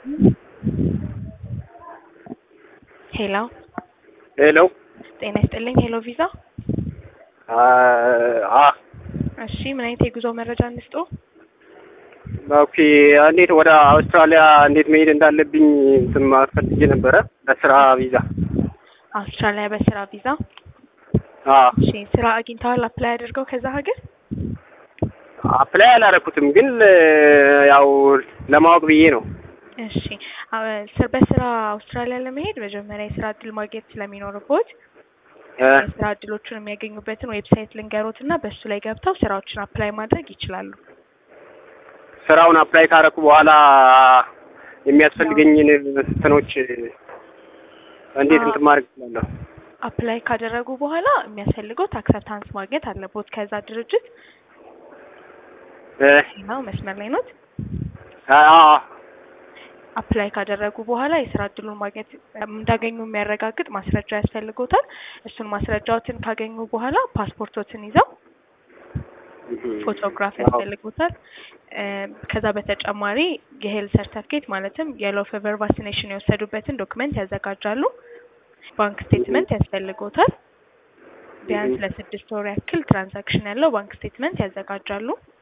ሄሎ ሄሎ ጤና ይስጥልኝ። ሄሎ ቪዛ። አ እሺ ምን አይነት የጉዞ መረጃ እንስጦ? ኦኬ እንዴት ወደ አውስትራሊያ እንዴት መሄድ እንዳለብኝ እንትን ማለት ፈልጌ ነበረ በስራ ቪዛ። አውስትራሊያ በስራ ቪዛ። አ እሺ ስራ አግኝተዋል? አፕላይ አድርገው ከዛ ሀገር? አፕላይ አላረኩትም ግን ያው ለማወቅ ብዬ ነው። እሺ አ- ስ- በስራ አውስትራሊያ ለመሄድ መጀመሪያ የስራ እድል ማግኘት ስለሚኖርቦት እ የስራ እድሎቹን የሚያገኙበትን ዌብሳይት ልንገሮት እና በሱ ላይ ገብተው ስራዎችን አፕላይ ማድረግ ይችላሉ። ስራውን አፕላይ ካረኩ በኋላ የሚያስፈልገኝን እንትኖች እንዴት እንትን ማድረግ እችላለሁ? አፕላይ ካደረጉ በኋላ የሚያስፈልገው አክሰፕታንስ ማግኘት አለቦት ከዛ ድርጅት እ ነው። መስመር ላይ ኖት። አ አፕላይ ካደረጉ በኋላ የስራ እድሉን ማግኘት እንዳገኙ የሚያረጋግጥ ማስረጃ ያስፈልጎታል። እሱን ማስረጃዎትን ካገኙ በኋላ ፓስፖርቶትን ይዘው ፎቶግራፍ ያስፈልጉታል። እ ከዛ በተጨማሪ የሄልት ሰርተፍኬት ማለትም የሎ ፌቨር ቫክሲኔሽን የወሰዱበትን ዶክመንት ያዘጋጃሉ። ባንክ ስቴትመንት ያስፈልጎታል። ቢያንስ ለስድስት ወር ያክል ትራንዛክሽን ያለው ባንክ ስቴትመንት ያዘጋጃሉ።